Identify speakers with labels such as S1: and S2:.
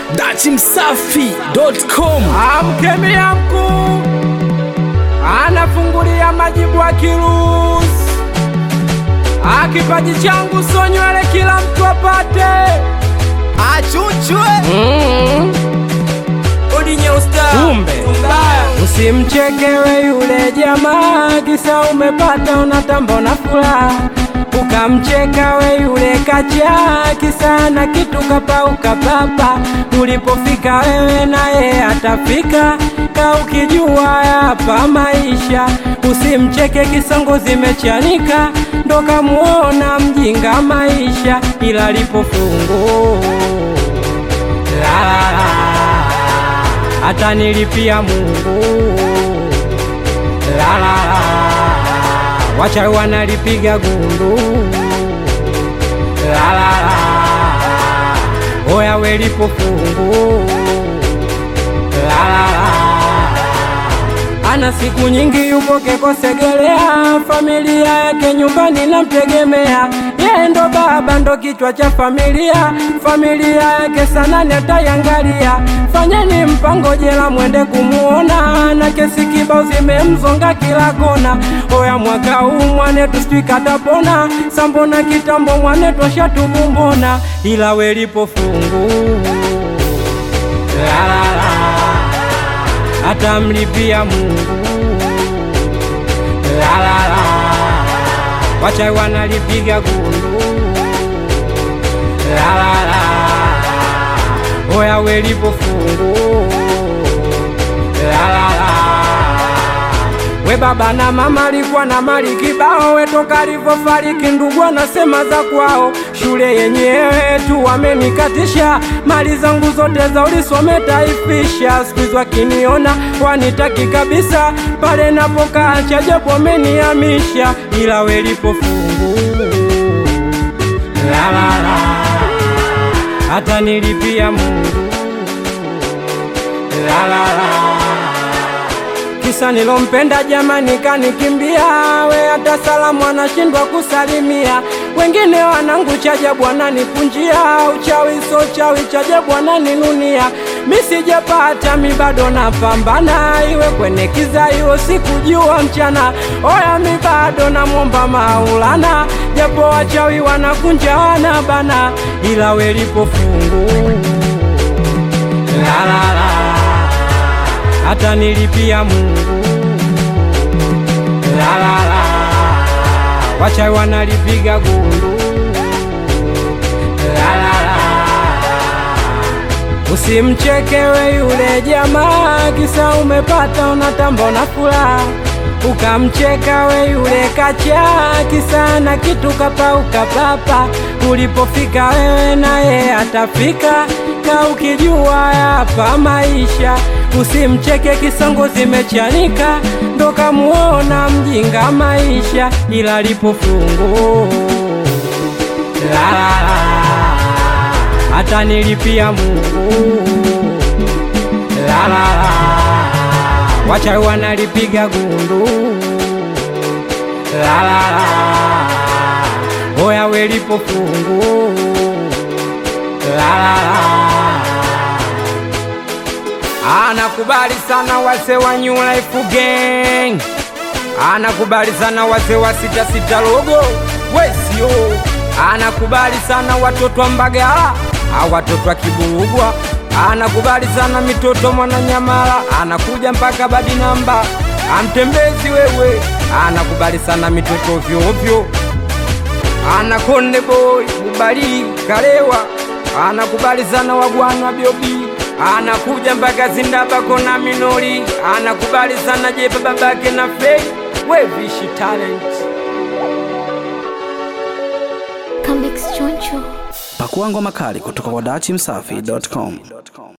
S1: dachimsafi.com
S2: Amkemia mkuu anafungulia majibu akiruhusu, akipaji changu so nywele kila mtu apate
S3: achuchwe
S2: kumbe usimchekewe yule jamaa kisa umepata unatamba una furaha ukamcheka we yule kacha kisa na kitu kapauka papa ulipofika wewe naye atafika ka ukijua hapa maisha usimcheke kisongo zimechanika ndo kamuona mjinga maisha ila lipofungu la, la, la atanilipia Mungu. La, la, la. Wachawi wanalipiga gundu. La, la, la. Oya welipo fungu. La, la, la. Ana siku nyingi yupo kekosegelea, familia yake nyumbani namtegemea, yeye ndo baba ndo kichwa cha familia, familia yake sana netaiangalia. Fanyeni mpango jela mwende kumuona, na kesi kibao zimemzonga kila kona. Oya mwaka huu mwanetu sijui katapona, sambona kitambo mwanetu ashatubumbona, ila welipo fungu la, la, la atamlipia Mungu. La, la, la. Wachawi wanalipiga gundu. La, la, la. Oya welipo fungu. La, la, la. We baba na mama alikuwa na mali kibao, we toka alivyofariki ndugu anasema za kwao. Shule yenyewe tu wamenikatisha, mali zangu zote za ulisome taifisha. Siku hizi wakiniona wanitaki kabisa, pale napokaa cha japo wamenihamisha, ila welipo fungu la la la, hata nilipia Mungu la la la kisa nilompenda jamani kanikimbia, we hata salamu anashindwa kusalimia. Wengine wanangu chajabu wananipunjia, uchawi so chawi chajabu wananinunia. Mi sijapata mi bado napambana, iwe kwenye kiza iwe sikujua mchana. Oya mi bado namwomba Maulana, japo wachawi wanakunja wanabana, ila welipo fungu la la la hata nilipia Mungu. La la la, wachawi wanalipiga gundu. La la la, usimchekewe yule jamaa kisa umepata unatamba una furaha ukamcheka we yule kacha kisa na kitu kapauka papa ulipofika wewe naye atafika ka ukijua hapa maisha usimcheke kisongo zimechanika ndo kamuona mjinga maisha ila lipo fungu la la la hata nilipia Mungu la la la wachawi wanalipiga gundu la la la oya welipo fungu la la la anakubali sana wase wa New Life Gang, anakubali sana wase wa sita sita logo wesio, anakubali sana watoto wa Mbagala, a watoto wa Kiburugwa, anakubali sana mitoto Mwananyamala, anakuja mpaka badi namba amtembezi wewe, anakubali sana mitoto ovyo ovyo, ana Konde Boy Bubali Kalewa, anakubali sana wagwana Biobi anakuja mpaka Zindabako na Minori, anakubali sana Jepa babake na Fei wevishi talent
S4: Comics Choncho.
S1: pakua ngoma kali kutoka kwa dachimsafi.com